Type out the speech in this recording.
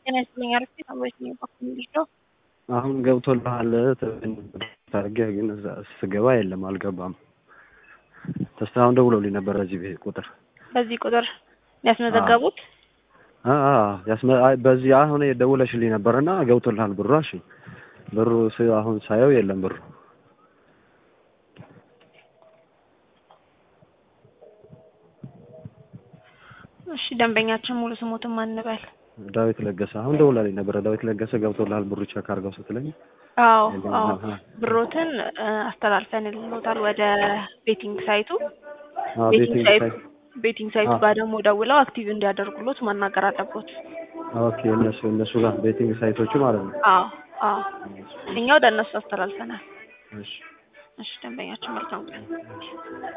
ጤና ይስጥልኝ አርፌ ሰዎች ነው በኩል እንዴት ነው? አሁን ገብቶልሃል ታርጌ ግን እዛ ስገባ የለም አልገባም። ተስፋሁን ደውሎልኝ ነበር በዚህ ቤት ቁጥር በዚህ ቁጥር ያስመዘገቡት አ አ ያስመ አይ በዚህ አሁን ደውለሽልኝ ነበርና ገብቶልሃል ብሩ። እሺ ብሩ ስ- አሁን ሳየው የለም ብሩ። እሺ ደንበኛችን ሙሉ ስሞትን ማን እንበል? ዳዊት ለገሰ አሁን ደውላልኝ ነበረ። ዳዊት ለገሰ ገብቶልሃል ብሩ ቼክ አድርገው ስትለኝ አዎ የለም። አዎ አሀ። ብሮትን እ፣ አስተላልፈንልዎታል ወደ ቤቲንግ ሳይቱ አዎ ቤቲንግ ቤቲንግ ሳይቱ ሳይት ቤቲንግ ሳይቱ አዎ። ጋር ደግሞ ደውለው አክቲቭ እንዲያደርጉሎት ማናገር አለቦት። ኦኬ እነሱ እነሱ ጋር ቤቲንግ ሳይቶቹ ማለት ነው። አዎ አዎ እኛ ወደ እነሱ አስተላልፈናል። እሺ እሺ ደንበኛችን መልካም ቀን።